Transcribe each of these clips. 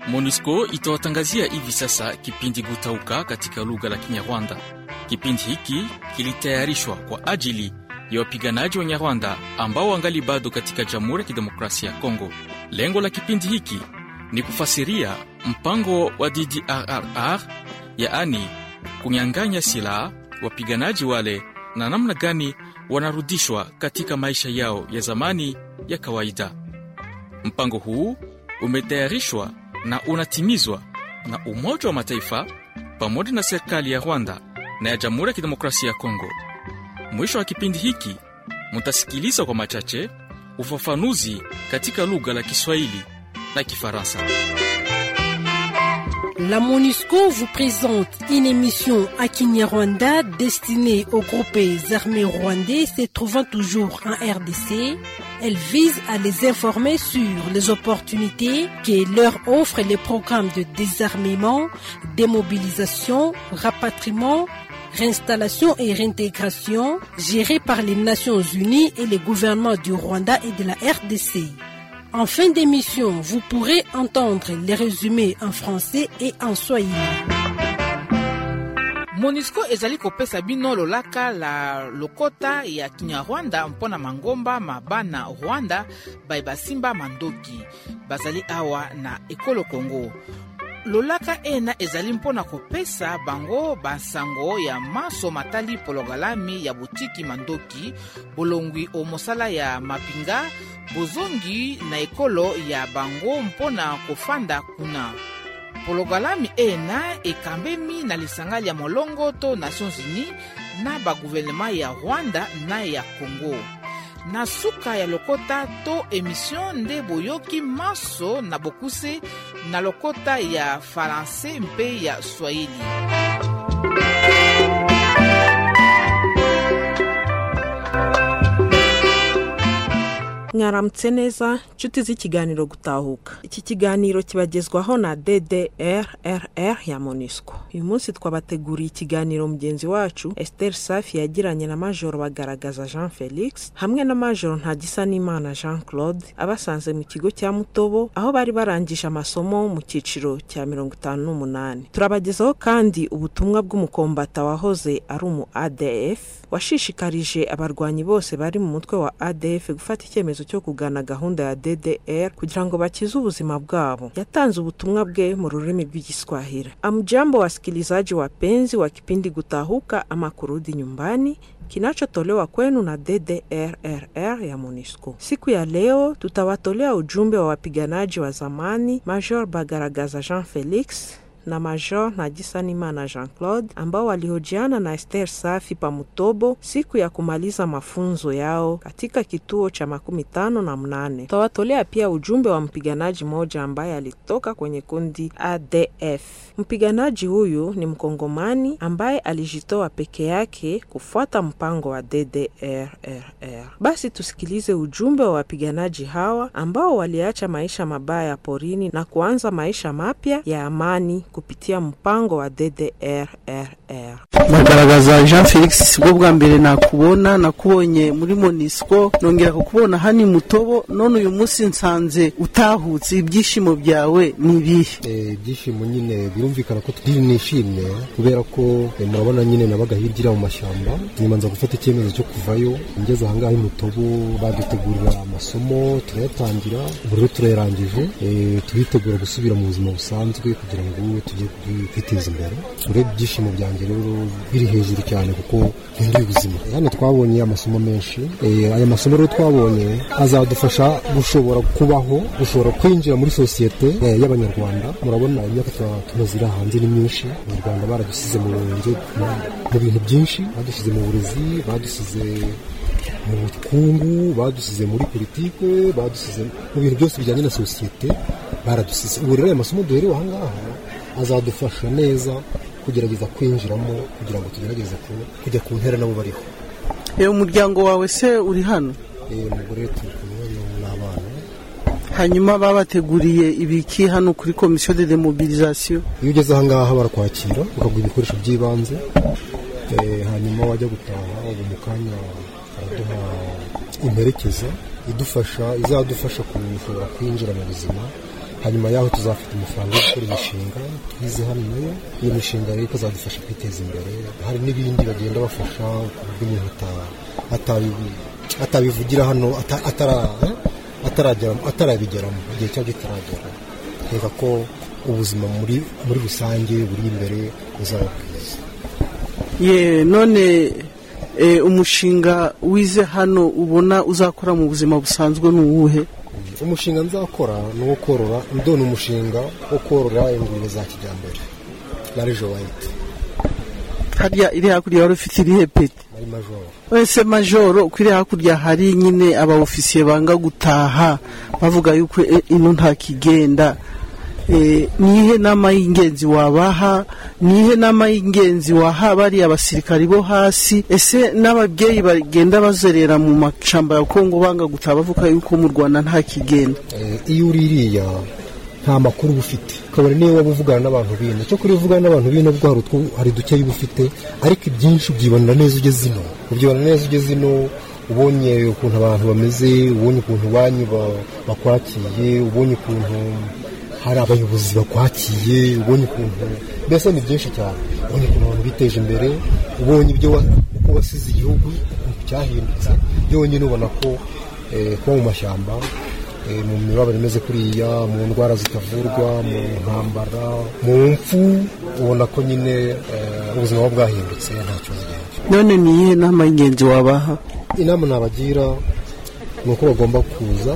MONUSCO itawatangazia hivi sasa kipindi Gutauka katika lugha la Kinyarwanda. Kipindi hiki kilitayarishwa kwa ajili ya wapiganaji wa Nyarwanda ambao wangali bado katika Jamhuri ya Kidemokrasia ya Kongo. Lengo la kipindi hiki ni kufasiria mpango wa DDRR, yaani kunyang'anya silaha wapiganaji wale na namna gani wanarudishwa katika maisha yao ya zamani ya kawaida. Mpango huu umetayarishwa na unatimizwa na Umoja wa Mataifa pamoja na serikali ya Rwanda na ya Jamhuri ya Kidemokrasia ya Kongo. Mwisho wa kipindi hiki mutasikiliza kwa machache ufafanuzi katika lugha la Kiswahili na Kifaransa. La MONUSCO vous présente une émission à Kinyarwanda destinée aux groupes armés rwandais se trouvant toujours en RDC. Elle vise à les informer sur les opportunités que leur offrent les programmes de désarmement, démobilisation, rapatriement, réinstallation et réintégration gérés par les Nations Unies et les gouvernements du Rwanda et de la RDC. En fin d'émission, vous pourrez entendre les résumés en français et en swahili. monusco ezali kopesa bino lolaka la lokota ya kinyarwanda mpona mangomba mabana rwanda baye basimba mandoki bazali awa na ekolo kongo lolaka ena ezali mpona kopesa bango basango ya maso matali pologalami ya botiki mandoki bolongwi o mosala ya mampinga bozongi na ekolo ya bango mpona kofanda kuna pologalami ena ekambemi na lisanga ya molongo to nations unis na baguvernema ya rwanda na ya congo na suka ya lokota to emission nde boyoki maso na bokuse na lokota ya faransai mpe ya swahili mwaramutse neza inshuti z'ikiganiro gutahuka iki kiganiro kibagezwaho na ddrrr ya monisco uyu munsi twabateguriye ikiganiro mugenzi wacu esiteri safi yagiranye na majoro bagaragaza jean felix hamwe na majoro ntagisanimana jean claude abasanze mu kigo cya mutobo aho bari barangije amasomo mu cyiciro cya mirongo itanu n'umunani turabagezaho kandi ubutumwa bw'umukombata wahoze ari umu adf washishikarije abarwanyi bose bari mu mutwe wa adf gufata icyemezo cyo kugana gahunda ya ddr kugira ngo bakize ubuzima bwabo yatanze ubutumwa bwe mu rurimi rw'igiswahili amjambo wasikilizaji wapenzi wa kipindi Gutahuka ama kurudi nyumbani kinachotolewa kwenu na ddrrr ya monisco siku ya leo tutawatolea ujumbe wa wapiganaji wa zamani major bagaragaza jean felix na Major Nagisanimana Jean Claude ambao walihojiana na Esther Safi Pamutobo siku ya kumaliza mafunzo yao katika kituo cha makumi tano na mnane. Tutawatolea pia ujumbe wa mpiganaji mmoja ambaye alitoka kwenye kundi ADF. Mpiganaji huyu ni Mkongomani ambaye alijitoa peke yake kufuata mpango wa DDRRR. Basi tusikilize ujumbe wa wapiganaji hawa ambao waliacha maisha mabaya porini na kuanza maisha mapya ya amani kupitia mpango wa DDRRR. bagaragaza jean felix bwo bwa mbere nakubona nakubonye muri monisco nongera kukubona hani mutobo none uyu munsi nsanze utahutse ibyishimo byawe ni ibihe Eh, ibyishimo nyine birumvikana ko turi nishimye kubera ko eh, murabona nyine nabaga hirya iriya mu mashyamba nyuma nza gufata icyemezo cyo kuvayo ngeze ahangaha imutobo badutegurira amasomo turayatangira ubururu turayarangije eh, turitegura gusubira mu buzima busanzwe kugira ngo tujye kwi- kwiteza imbere urebye ibyishimo byanjye rero biri hejuru cyane kuko nkeneye ubuzima hano twabonye amasomo menshi eh, aya masomo rero twabonye azadufasha gushobora kubaho gushobora kwinjira muri sosiyete eh, y'abanyarwanda murabona imyaka twa- tumaze iri hanze ni myinshi abanyarwanda baradusize mu burenge mu- mu bintu byinshi badusize mu burezi badusize mu bukungu badusize muri politike badusize mu bintu byose bijyanye na sosiyete baradusize ubu rero aya masomo duherewe aha ngaha azadufasha neza kugerageza kwinjiramo kugira ngo tugerageze ku- kujya ku ntera nabo bariho Eh, umuryango wawe se uri hano Eh, umugore turi kumwe n'abana hanyuma babateguriye ibiki hano kuri komisiyo de demobilisation iyo ugeze aha ngaha barakwakira bakaguha ibikoresho by'ibanze eh, hanyuma wajya gutaha ubu mu kanya baraduha imperekeza idufasha izadufasha kushobora kwinjira mu buzima hanyuma yaho tuzafata amafaranga yo gukora imishinga twize hano nayo iyo mishinga rero ikazadufasha kwiteza imbere hari n'ibindi bagenda bafasha ku buryo umuntu ata- atabibu- atabivugira hano ata- atara- eh, ataragera- atarabigeramo igihe cyangwa kitaragera reka ko ubuzima muri muri rusange buri imbere buzaba bwiza ye none eh, umushinga wize hano ubona uzakora mu buzima busanzwe ni uwuhe umushinga nzakora ni uwo korora ndona umushinga wo korora ingurube za kijyambere larijo wayiti harya iri hakurya wari ufite irihe peti ari majoro wese majoro ko iri hakurya hari nyine abaofisiye banga gutaha bavuga yuko eh, ino ntakigenda Eh, nihe nama y'ingenzi wabaha nihe nama y'ingenzi waha bariya abasirikari bo hasi ese n'ababyeyi bagenda bazerera mu mashamba ya kongo banga gutaha bavuga yuko mu rwanda ntakigenda Eh, iyo uri iriya nta makuru uba ufite ukabona niyo waba uvugana n'abantu bino cyo kuri uvugana n'abantu bino bwo hari utwo- hari duke uba ufite ariko ibyinshi ubyibonera neza ugeze ino ubyibonera neza ugeze ino ubonye ukuntu abantu bameze ubonye ukuntu banki ba- bakwakiye ubonye ukuntu hari abayobozi bakwakiye ubonye ukuntu mbese ni byinshi cyane ubonye ukuntu abantu biteje imbere ubonye ibyo wa- uko wasize igihugu ukuntu cyahindutse byonyine ubona ko eh, kuba mu mashyamba Eh, mu mibabaro imeze kuriya mu ndwara zitavurwa mu ntambara mu mfu ubona ko nyine eh, ubuzima buba bwahindutse nta kibazo gihari none nihe nama y'ingenzi wabaha inama nabagira ni uko bagomba kuza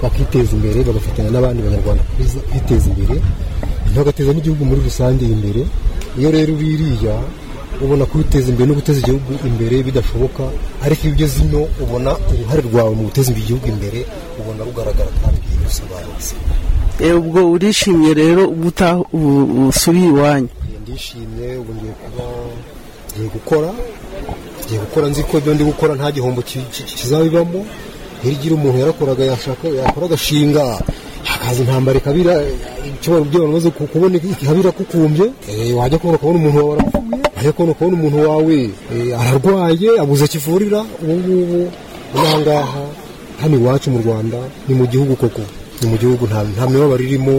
bakiteza imbere bagafatanya n'abandi banyarwanda kuza- kwiteza imbere bagateza n'igihugu muri rusange imbere iyo rero biriya ubona kwiteza imbere no guteza igihugu imbere bidashoboka ariko iyo ugeze ino ubona uruhare rwawe mu guteza igihugu imbere ubona rugaragara kandi bisobanutse Eh, ubwo urishimye rero ubu utaha ubu- usubiye iwanyu Iyo ndishimye ubu ngiye kuba ngiye gukora ngiye gukora nzi ko ibyo ndi gukora nta gihombo ki- ki- kizabibamo hirya umuntu yarakoraga yashaka yakora agashinga hakaza intambara ikabira icyobora ibyo bamaze kubona ikabira kukumbye Eh, wajya kubona ukabona umuntu wawe arapfuye wajya kubona ukabona umuntu wawe eh, ararwaye abuze kivurira ubu ngubu aha ngaha hano iwacu mu rwanda ni mu gihugu koko ni mu gihugu nta nta mibabaro irimo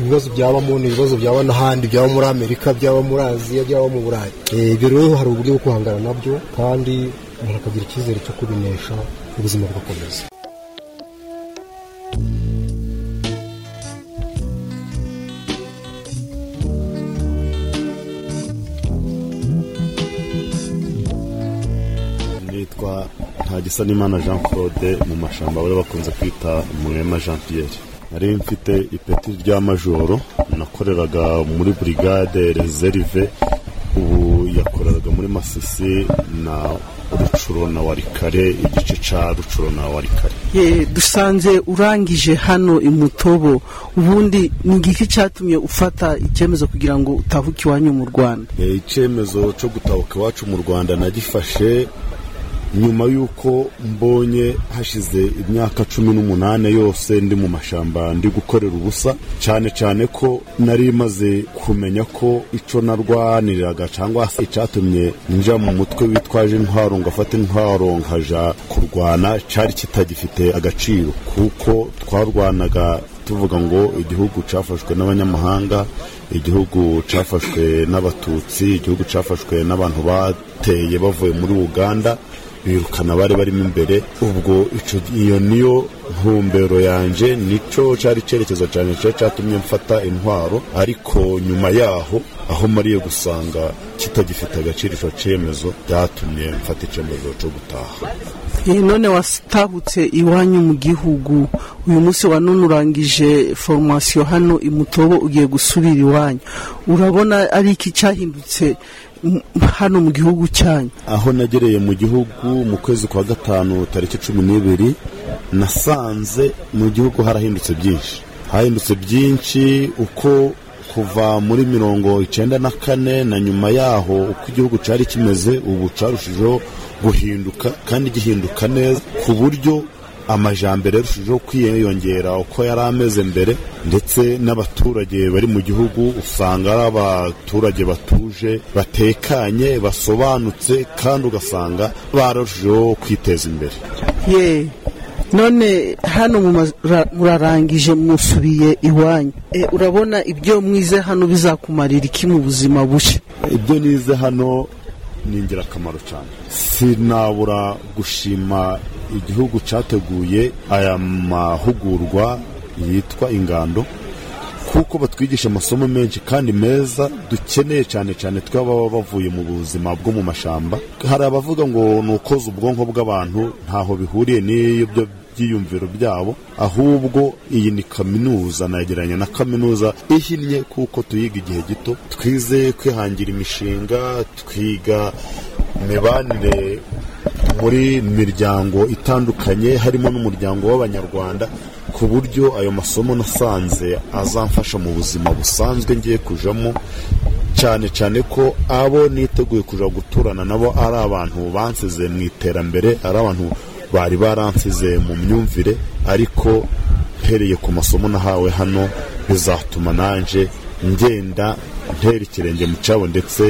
ibibazo byabamo ni ibibazo byaba n'ahandi byaba muri amerika byaba muri aziya byaba mu burayi Eh, ibyo rero hari uburyo bwo guhangana nabyo kandi umuntu akagira icyizere cyo kubinesha ubuzima bugakomeza nitwa ntagisanimana jean claude mu mashyamba bari bakunze kwita murema jean pierre nari mfite ipeti ry'amajoro nakoreraga muri burigade reserve ubu yakoreraga muri masisi na rucuro na warikare igice cya rucuro na warikare Ye, dusanze urangije hano imutobo ubundi ni igiki cyatumye ufata icyemezo kugira ngo utahuke iwanyu mu rwanda Eh, icyemezo cyo gutahuka iwacu mu rwanda nagifashe nyuma y'uko mbonye hashize imyaka cumi n'umunani yose ndi mu mashyamba ndi gukorera ubusa cyane cyane ko nari maze kumenya ko icyo narwaniriraga cyangwa se icyatumye njya mu mutwe witwaje intwaro ngo afate intwaro nkaja kurwana cyari kitagifite agaciro kuko twarwanaga tuvuga ngo igihugu cyafashwe n'abanyamahanga igihugu cyafashwe n'abatutsi igihugu cyafashwe n'abantu bateye bavuye muri uganda birukana abari barimo imbere ubwo ico- iyo niyo ntumbero yanjye nicyo cyari icyerekezo cyane cyo cyatumye mfata intwaro ariko nyuma yaho aho mariye gusanga kitagifite agaciro icyo cyemezo byatumye mfata icyemezo cyo gutaha Ye, none watahutse iwanyu mu gihugu uyu munsi wa none urangije foromasiyo hano imutobo ugiye gusubira iwanyu urabona ari iki cyahindutse m- hano mu gihugu cyanyu aho nagereye mu gihugu mu kwezi kwa gatanu tariki cumi n'ibiri nasanze mu gihugu harahindutse byinshi hahindutse byinshi uko kuva muri mirongo icyenda na kane na nyuma yaho uko igihugu cyari kimeze ubu cyarushijeho guhinduka kandi gihinduka neza ku buryo amajambere yarushijeho kwiyongera uko yari ameze mbere ndetse n'abaturage bari mu gihugu usanga ari abaturage batuje batekanye basobanutse kandi ugasanga bararushijeho kwiteza imbere ye none hano murarangije musubiye iwanyu Eh, urabona ibyo mwize hano bizakumarira iki mu buzima bushya ibyo nize hano ni ingirakamaro cyane sinabura gushima igihugu cyateguye aya mahugurwa yitwa ingando kuko batwigisha amasomo menshi kandi meza dukeneye cyane cyane tw'ababa bavuye mu buzima bwo mu mashyamba hari abavuga ngo ni ukoza ubwonko bw'abantu ntaho bihuriye n'ibyo byiyumviro byabo ahubwo iyi ni kaminuza nagereranya na kaminuza ihinnye kuko tuyiga igihe gito twize kwihangira imishinga twiga imibanire muri miryango itandukanye harimo n'umuryango w'abanyarwanda ku buryo ayo masomo nasanze azamfasha mu buzima busanzwe ngiye kujamo cyane cyane ko abo niteguye kuja guturana nabo ari abantu bansize mu iterambere ari abantu bari baransize mu myumvire ariko mpereye ku masomo nahawe hano bizatuma nanje ngenda ntera ikirenge mu cyabo ndetse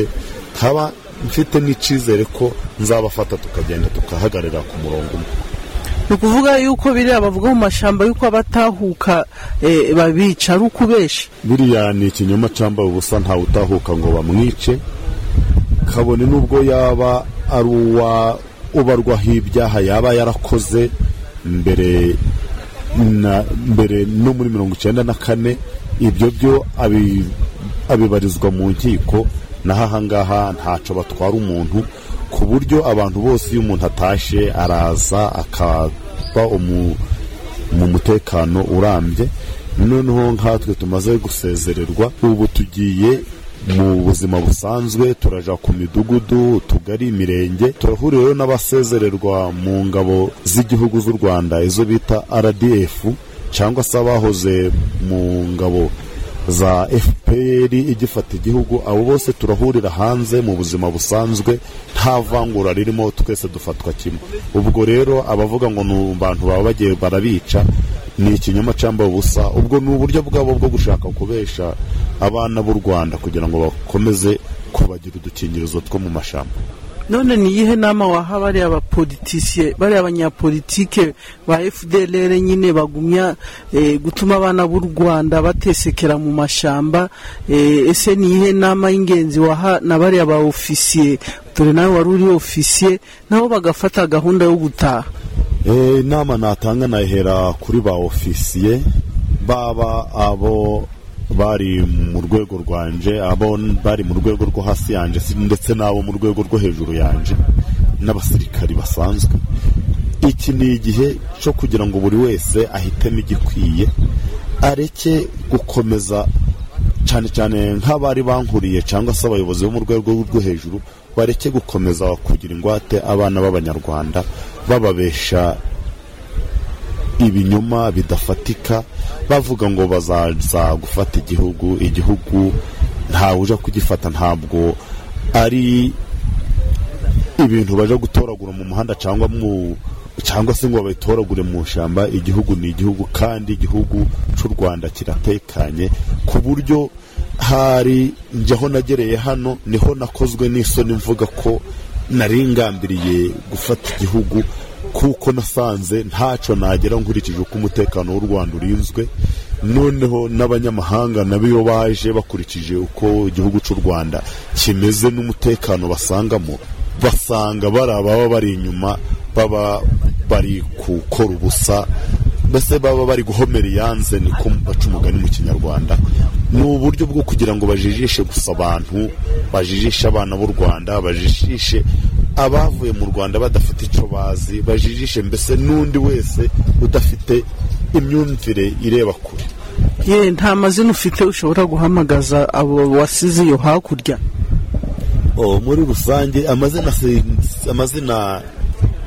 nkaba mfite n'icyizere ko nzabafata tukagenda tukahagarara ku murongo umwe ni ukuvuga yuko biriya bavuga mu mashyamba yuko abatahuka eh, babica ari ukubesha biriya ni ikinyoma cyambaye ubusa ntawe utahuka ngo bamwice kabone n'ubwo yaba ari uwa ubarwaho ibyaha yaba yarakoze mbere na mbere no muri mirongo icyenda na kane ibyo byo abi- abibarizwa mu nkiko naho ahangaha ntaco batwara umuntu ku buryo abantu bose iyo umuntu atashe araza akaba umu mu mutekano urambye noneho nkatwe tumaze gusezererwa ubu tugiye mu buzima busanzwe turaja ku midugudu utugari imirenge turahurira rero n'abasezererwa mu ngabo z'igihugu z'u rwanda izo bita rdf cyangwa se abahoze mu ngabo za fpr igifata igihugu abo bose turahurira hanze mu buzima busanzwe nta vangura ririmo twese dufatwa kimwe ubwo rero abavuga ngo ni abantu baba bagiye barabica ni ikinyoma cyambaye ubusa ubwo ni uburyo bwabo bwo gushaka kubesha abana b'u rwanda kugira ngo bakomeze kubagira udukingirizo two mu mashyamba none ni iyihe nama waha bariya bapolitisiye bariya abanyapolitike ba fdlr nyine bagumya eh, gutuma abana b'u rwanda batesekera mu mashyamba eh, ese ni iyihe nama y'ingenzi waha na bariya ba ofisiye dore nawe wari uri ofisiye nabo bagafata gahunda yo gutaha Eh, inama natanga nahera kuri ba ofisiye baba abo bari mu rwego rwanje abo bari mu rwego rwo hasi yanje si- ndetse n'abo mu rwego rwo hejuru yanje n'abasirikari basanzwe iki ni igihe cyo kugira ngo buri wese ahitemo igikwiye areke gukomeza cyane cyane nk'abari bankuriye cyangwa se abayobozi bo mu rwego rwo hejuru bareke gukomeza kugira ingwate abana b'abanyarwanda bababesha ibinyoma bidafatika bavuga ngo bazaza gufata igihugu igihugu ntawe uja kugifata ntabwo ari ibintu baje gutoragura mu muhanda cyangwa mu cyangwa se ngo babitoragure mu ishyamba igihugu ni igihugu kandi igihugu cy'u rwanda kiratekanye ku buryo hari njyaho nagereye hano niho nakozwe n'isoni mvuga ko nari ngambiriye gufata igihugu kuko nasanze ntacyo nagera nkurikije uko umutekano w'u rwanda urinzwe noneho n'abanyamahanga nabo iyo baje bakurikije uko igihugu cy'u rwanda kimeze n'umutekano basangamo basanga bari ababa bari inyuma baba bari gukora ubusa mbese baba bari guhomera iyanze niko baca umugani mu kinyarwanda ni uburyo bwo kugira ngo bajijishe gusa abantu bajijishe abana b'u rwanda bajijishe abavuye mu rwanda badafite icyo bazi bajijishe mbese n'undi wese udafite imyumvire ireba kure ye nta mazina ufite ushobora guhamagaza abo wasize iyo hakurya Oh, muri rusange amazina si- amazina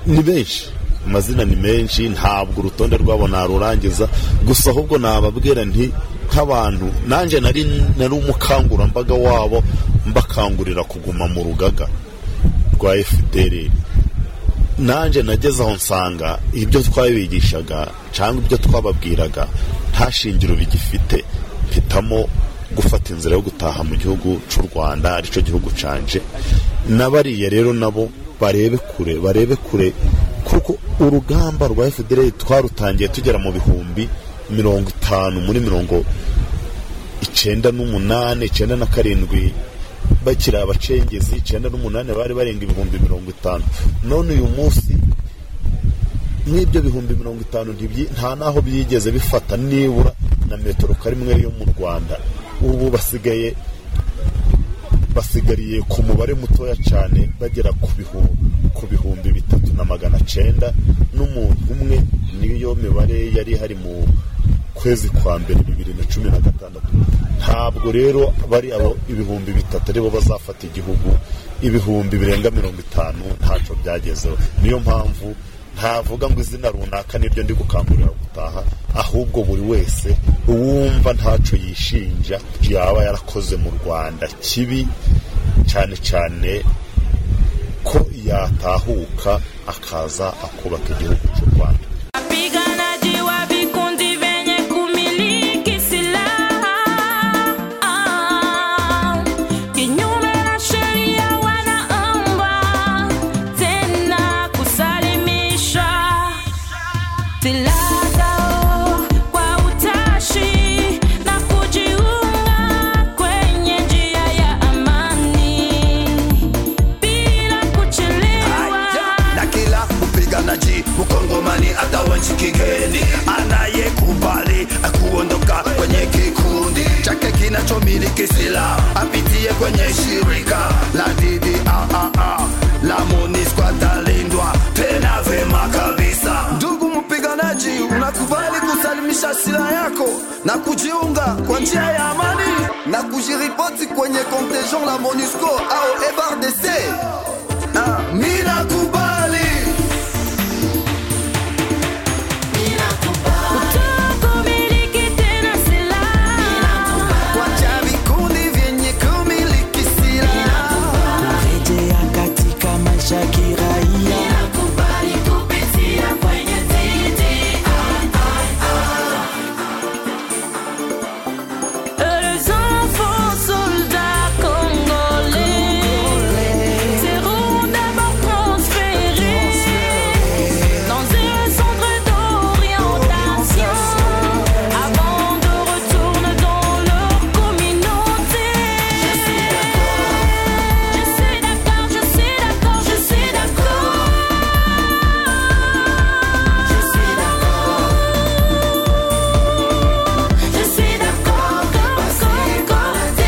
ni menshi amazina ni menshi ntabwo urutonde rwabo narurangiza gusa ahubwo nababwira nti nk'abantu nanjye nari nari umukangurambaga wabo mbakangurira kuguma mu rugaga rwa fdr nanjye nageze aho nsanga ibyo twabigishaga cyangwa ibyo twababwiraga nta shingiro bigifite mpitamo gufata inzira yo gutaha mu gihugu cy'u rwanda aricyo gihugu canje na bariya rero nabo barebe kure barebe kure kuko urugamba rwa efuperi twarutangiye tugera mu bihumbi mirongo itanu muri mirongo icyenda n'umunani icyenda na karindwi bakiri abacengezi icyenda n'umunani bari barenga ibihumbi mirongo itanu none uyu munsi n'ibyo bihumbi mirongo itanu nta n'aho byigeze bifata nibura na metero karimwe yo mu rwanda ubu basigaye basigariye ku mubare mutoya cyane bagera ku bihu- ku bihumbi bitatu na magana cyenda n'umuntu umwe niyo mibare yari ihari mu kwezi kwa mbere bibiri na cumi na gatandatu ntabwo rero bari abo ibihumbi bitatu aribo bazafata igihugu ibihumbi birenga mirongo itanu ntacyo byagezeho niyo mpamvu ntavuga ngo izina runaka niryo ndi gukangurira gutaha ahubwo buri wese uwumva ntacyo yishinja yaba yarakoze mu rwanda kibi cyane cyane ko yatahuka akaza akubaka igihugu cy'u rwanda Wapiganaji wa vikundi vyenye kumiliki silaha Ah, kinyume na sheria wanaomba tena kusalimisha silaha zao kwa utashi na kujiunga kwenye njia ya amani bila kuchelewa. na kila mpiganaji mkongomani hata wa nchi kigeni anayekubali kuondoka kwenye kikundi chake kinachomiliki silaha apitie kwenye shirika la DDRR la MONUSCO atalindwa tena vema kabisa. Ndugu mpiganaji, unakubali kusalimisha silaha yako na kujiunga kwa njia ya amani na kujiripoti kwenye contingent la MONUSCO au FARDC mina kubali Tukumiliki tena silaha kwacha vikundi vyenye kumiliki silaha kurejea katika maisha ya kiraia kubali kupitia kwenye Avant de retourner dans leur communauté. Je suis d'accord, je suis d'accord, je suis d'accord. Je suis d'accord. Je suis d'accord. Comme comme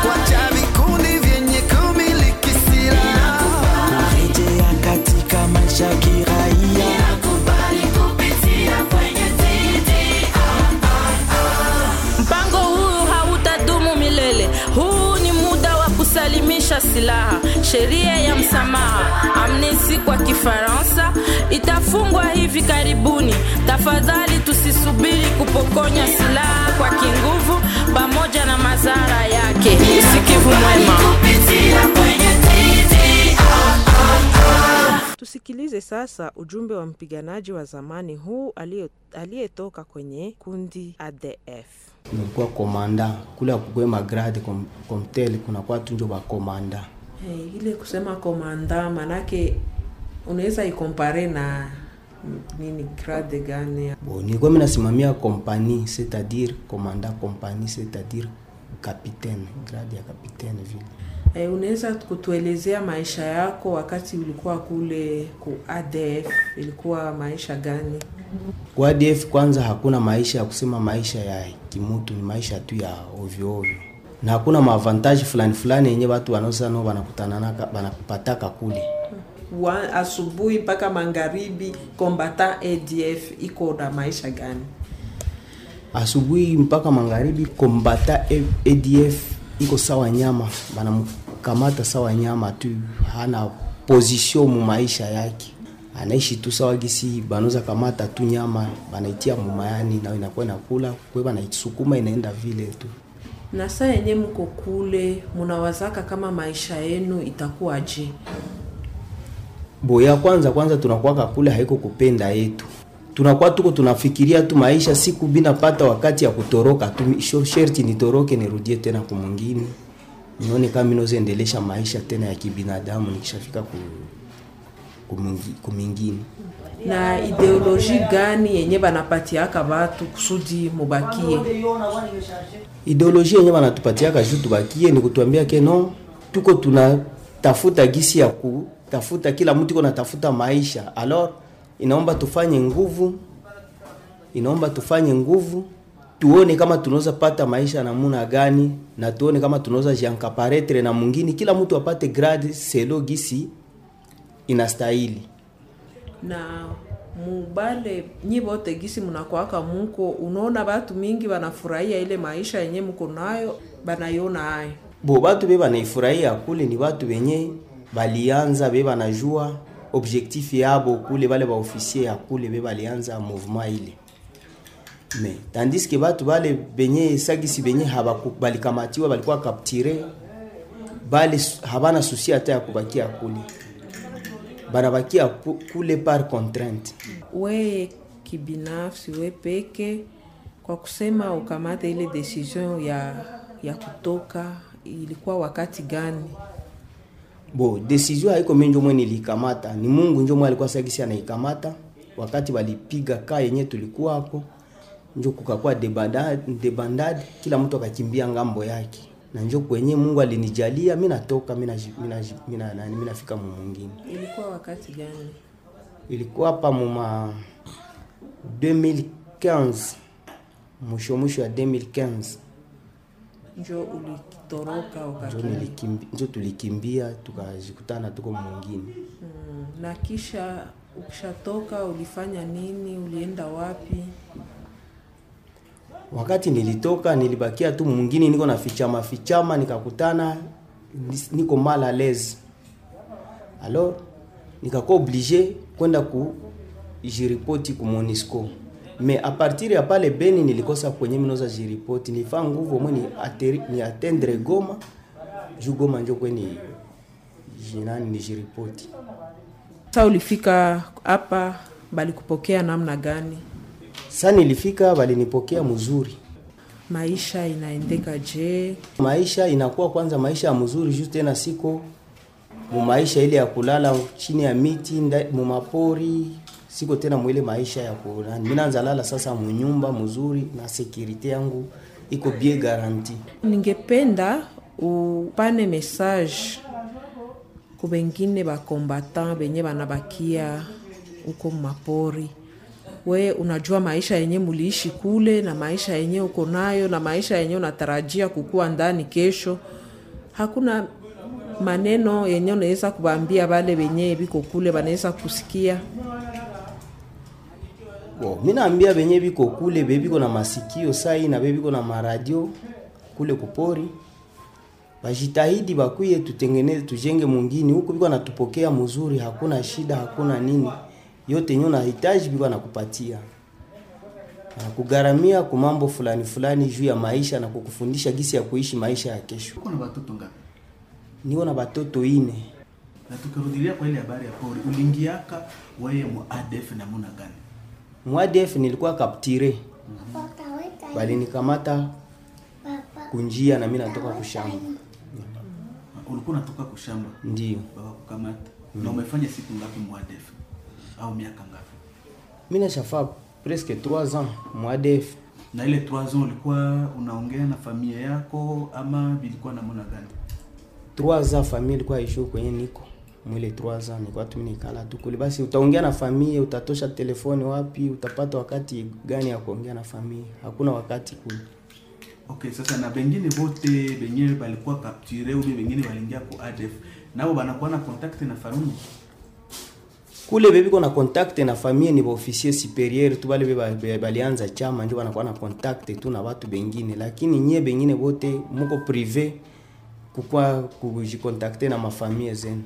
kwacha vikundi vyenye kumiliki silaha kurejea katika maisha ya kiraia Mpango huu hautadumu milele. Huu ni muda wa kusalimisha silaha. Sheria ya msamaha amnesi kwa Kifaransa itafungwa hivi karibuni. Tafadhali tusisubiri kupokonya silaha kwa kinguvu, pamoja na madhara yake. Usikivu mwema. Tusikilize sasa ujumbe wa mpiganaji wa zamani huu aliyo- aliyetoka kwenye kundi ADF. nilikuwa komanda kule akukuwe magrade kom- komtel kunakuwa tunjo bakomanda Eh, ile kusema komanda manake unaweza ikompare na m- nini grade gani? bo nilikuwa minasimamia kompani cetadire komanda kompani cetadire kapitaine grade ya kapitaine vile Eh, unaweza kutuelezea maisha yako wakati ulikuwa kule ku ADF, ilikuwa maisha gani? kwa df kwanza hakuna maisha ya kusema maisha ya kimutu ni maisha tu ya ovyoovyo na hakuna maavantaji fulani fulani yenye watu wanaosanao wanakutananaka wanakupataka kule Wa, asubuhi mpaka magharibi kombata ADF iko na maisha gani? asubuhi mpaka magharibi kombata A- adf iko sawa nyama banamkamata sawa nyama tu hana position mu maisha yake anaishi tu sawa gisi banaweza kamata tu nyama banaitia mumayani nayo inakuwa inakula kwe banaisukuma inaenda vile tu Na saa yenye mko kule munawazaka kama maisha yenu itakuwaje? boya kwanza kwanza tunakuwaka kule haiko kupenda yetu tunakuwa tuko tunafikiria tu maisha, siku binapata wakati ya kutoroka tu, sho- sherti nitoroke nirudie tena kumwingine, nione kama minozendelesha maisha tena ya kibinadamu nikishafika ku, kumingi- kumingine na ideoloji gani yenye banapatiaka batu kusudi mubakie ideoloji yenye wanatupatiaka juu tubakie ni kutuambia ke no tuko tunatafuta gisi ya kutafuta kila mtu iko natafuta maisha alors inaomba tufanye nguvu inaomba tufanye nguvu tuone kama tunaweza pata maisha namuna gani na tuone kama tunaweza jankaparetre na mwingine kila mtu apate grade selo gisi inastahili na mubale nyi bote gisi munakwaka muko unaona batu mingi banafurahia ile maisha yenye muko nayo banayona ayo bo batu be banaifurahia kule ni batu benye balianza be banajua objectif yabo kule bale baofisier ya kule be balianza mouvement ile me tandis ke batu bale benye sagisi benye habaku- balikamatiwa balikuwa kaptire bale su- habana susi hata ya kubakia kule banabakia ku- kule par contrainte we kibinafsi we peke kwa kusema ukamate ile decision ya ya kutoka ilikuwa wakati gani bo desizio haiko mi njo mwe nilikamata ni mungu njo mwe alikuwa sagisi anaikamata wakati walipiga ka yenye tulikuwako njo kukakuwa debandade, debandade kila mtu akakimbia ngambo yake na njo kwenye mungu alinijalia mi natoka mi naji- mi naji- mi na- nani, mi nafika mu mwingine ilikuwa wakati gani ilikuwa hapa muma 2015 mwisho mwisho ya 2015 njo ulitoroka njo ukakimbia nilikimbi- njo tulikimbia tukajikutana tuko mwingine mm, na kisha ukishatoka ulifanya nini ulienda wapi wakati nilitoka nilibakia tu mwingine niko na fichama fichama nikakutana nis- niko mal à l'aise alors nikakuwa oblige kwenda ku jiripoti ku monisco mais à partir ya pale beni nilikosa kwenye minoza jiripoti nifaa nguvu omwe ni, ateri- ni atendre goma juu goma njo kweni jinani ni jiripoti sa ulifika hapa balikupokea namna gani sa nilifika balinipokea mzuri maisha inaendeka je maisha inakuwa kwanza maisha ya mzuri juu tena siko mu maisha ile ya kulala chini ya miti nda- mu mapori siko tena mwile maisha ya kulala mimi naanza lala sasa munyumba mzuri na sekurite yangu iko bien garanti ningependa upane message ku bengine bakombatan benye banabakia uko mapori we unajua maisha yenye muliishi kule na maisha yenye uko nayo na maisha yenye unatarajia kukuwa ndani kesho hakuna maneno yenye unaweza kubambia bale benye biko kule banaweza kusikia Wow. mi naambia benye biko kule bebiko na masikio sai na bebiko na maradio kule kupori bajitahidi bakuye tutengeneze tujenge mwingine huko biko natupokea mzuri hakuna shida hakuna nini yote nyo nahitaji biko nakupatia anakugharamia ku mambo fulani fulani juu ya maisha na kukufundisha gisi ya kuishi maisha ya kesho Uko na watoto ngapi? niko na batoto ine Na tukirudilia kwa ile habari ya pori, uliingiaka weye mu ADF namuna gani? mwadf nilikuwa kaptire balinikamata kunjia na mi natoka kushamba Ulikuwa unatoka kushamba ndio wakakukamata Mm. na umefanya siku ngapi mu ADF au miaka ngapi? mi nashafaa presque 3 ans mwadef Na ile 3 ans ulikuwa unaongea na familia yako ama bilikuwa namuna gani? 3 ans famille ilikuwa ishu kwenye niko mwile 3 ans nilikuwa tu nikala tu kule basi utaongea na familia utatosha telefoni wapi utapata wakati gani ya kuongea na familia hakuna wakati kule Okay, sasa na bengine bote benyewe balikuwa kapture ubi bengine balingia ku ADF nabo banakuwa na contact na famille kule bebiko na contact na familia ni baofisier superieur tu bale be ba- be- balianza chama ndio banakuwa na contact tu na watu bengine lakini nyie bengine bote muko prive kukwa kujikontakte na mafamilie zenu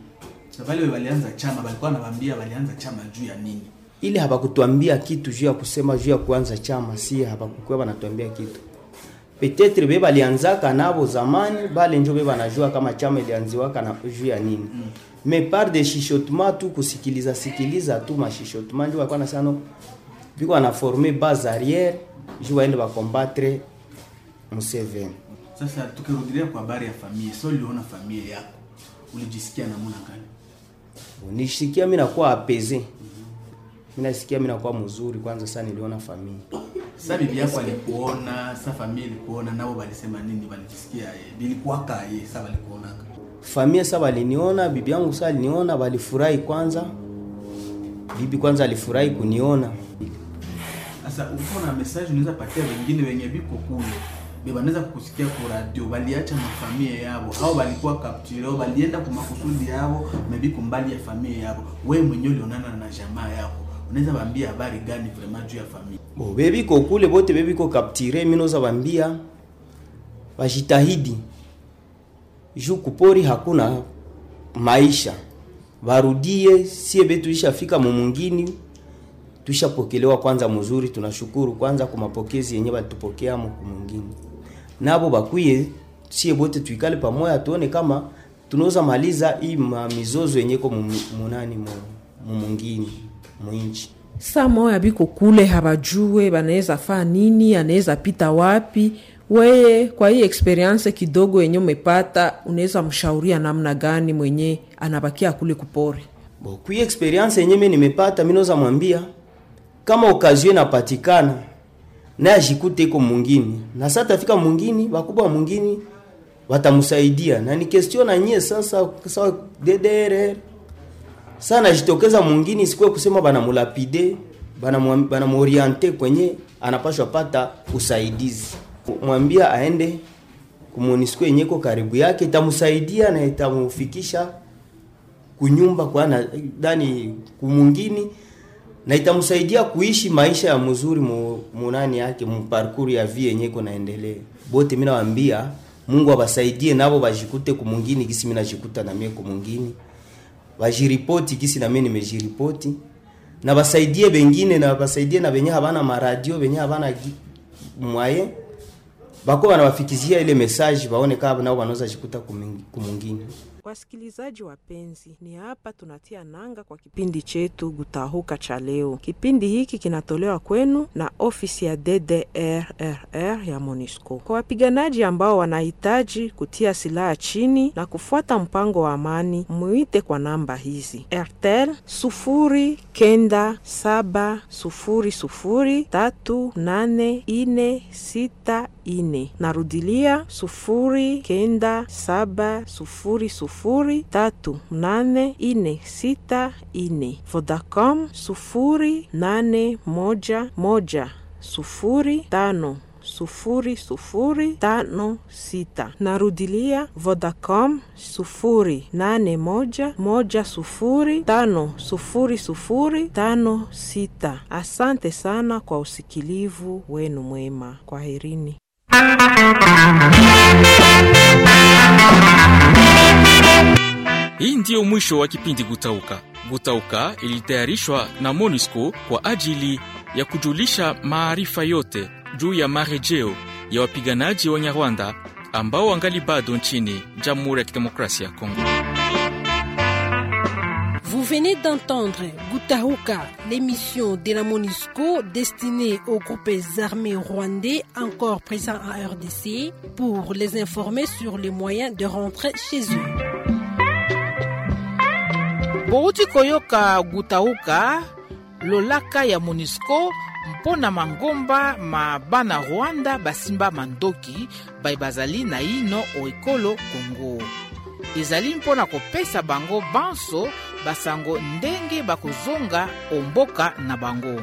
na bale balianza chama balikuwa nabambia balianza chama juu ya nini ile habakutuambia kitu juu ya kusema juu ya kuanza chama si habakukuwa banatuambia kitu petetre be balianzaka nabo zamani bale njo be banajua kama chama ilianziwaka na juu ya nini me par de shishotema tu kusikiliza sikiliza tu mashishotema njo bakuwa nasano viko wanaforme base arrière juu waende bakombatre Museveni. Sasa tukirudilia kwa habari ya familia, so uliona familia yako ulijisikia namna gani? nilisikia mi nakuwa apeze mi nasikia mi nakuwa mzuri kwanza sana niliona familia Sasa bibi yako alikuona, sasa familia ilikuona, nao walisema nini? Walijisikia eh, bilikuwaka yeye, sasa walikuonaka familia sa waliniona bibi yangu sa aliniona walifurahi kwanza bibi kwanza alifurahi kuniona Sasa uko na message unaweza patia wengine wenye biko kule be banaweza kukusikia ku radio, baliacha mafamilia yabo au balikuwa kapture au balienda kwa makusudi yabo, mebi kumbali ya familia yabo. Wewe mwenyewe ulionana na jamaa yako, unaweza waambia habari gani vraiment juu ya familia? Bo, bebiko kule bote bebiko kaptire minoza bambia bajitahidi juu kupori hakuna maisha barudie sie be tulishafika mumungini tushapokelewa kwanza mzuri tunashukuru kwanza kwa mapokezi yenye batupokea mumungini nabo bakwiye sie bote tuikale pamoja tuone kama tunaweza maliza hii ma- mizozo yenye ko mu- munani mu- mumungini mwinchi saa moya biko kule habajue banaweza faa nini anaweza pita wapi weye kwa hii experience kidogo yenye umepata unaweza mshauria namna gani mwenye anabakia kule kupori Bo, kui experience yenye mimi nimepata mimi naweza mwambia kama okazio inapatikana naye ajikute iko mwingine na sasa tafika mwingine wakubwa mwingine watamsaidia na ni question na nyie sasa sawa DDR sasa najitokeza mwingine isikuwe kusema banamulapide banamwam- banamoriente kwenye anapashwa pata usaidizi mwambia aende kumonisiko yenyeko karibu yake itamsaidia na itamufikisha kunyumba kwa na, dani kumungini na itamsaidia kuishi maisha ya mzuri mu, munani yake mu parcours ya vie yenye iko naendelea. Bote mimi nawaambia Mungu awasaidie nabo bajikute kumungini gisi mimi najikuta na mimi kumungini. Bajiripoti gisi na mimi nimejiripoti na basaidie bengine na basaidie na benye habana maradio benye habana gi- mwaye bako wanawafikizia ile message baone kama nao wanaweza jikuta kumungi- kumungini. Wasikilizaji wapenzi, ni hapa tunatia nanga kwa kipindi chetu Gutahuka cha leo. Kipindi hiki kinatolewa kwenu na ofisi ya DDRRR ya MONUSCO. Kwa wapiganaji ambao wanahitaji kutia silaha chini na kufuata mpango wa amani, muite kwa namba hizi: RTL sufuri kenda saba sufuri sufuri tatu nane ine sita ine. Narudilia sufuri kenda saba sufuri sufuri tatu nane ine sita ine. Vodacom sufuri nane moja moja sufuri tano sufuri sufuri tano sita. Narudilia Vodacom sufuri nane moja moja sufuri tano sufuri sufuri tano sita. Asante sana kwa usikilivu wenu mwema, kwaherini. Hii ndiyo mwisho wa kipindi Gutauka. Gutauka ilitayarishwa na MONUSCO kwa ajili ya kujulisha maarifa yote juu ya marejeo ya wapiganaji wa Nyarwanda ambao wangali bado nchini Jamhuri ya Kidemokrasia ya Kongo. Vous venez d'entendre Gutahuka, l'émission de la MONUSCO destinée aux groupes armés rwandais encore présents en RDC pour les informer sur les moyens de rentrer chez eux. bouti koyoka gutauka lolaka ya monisco mpo na mangomba ma bana rwanda basimba mandoki bai bazali na ino oekolo kongo ezali mpo na kopesa bango banso basango ndenge bakozonga omboka na bango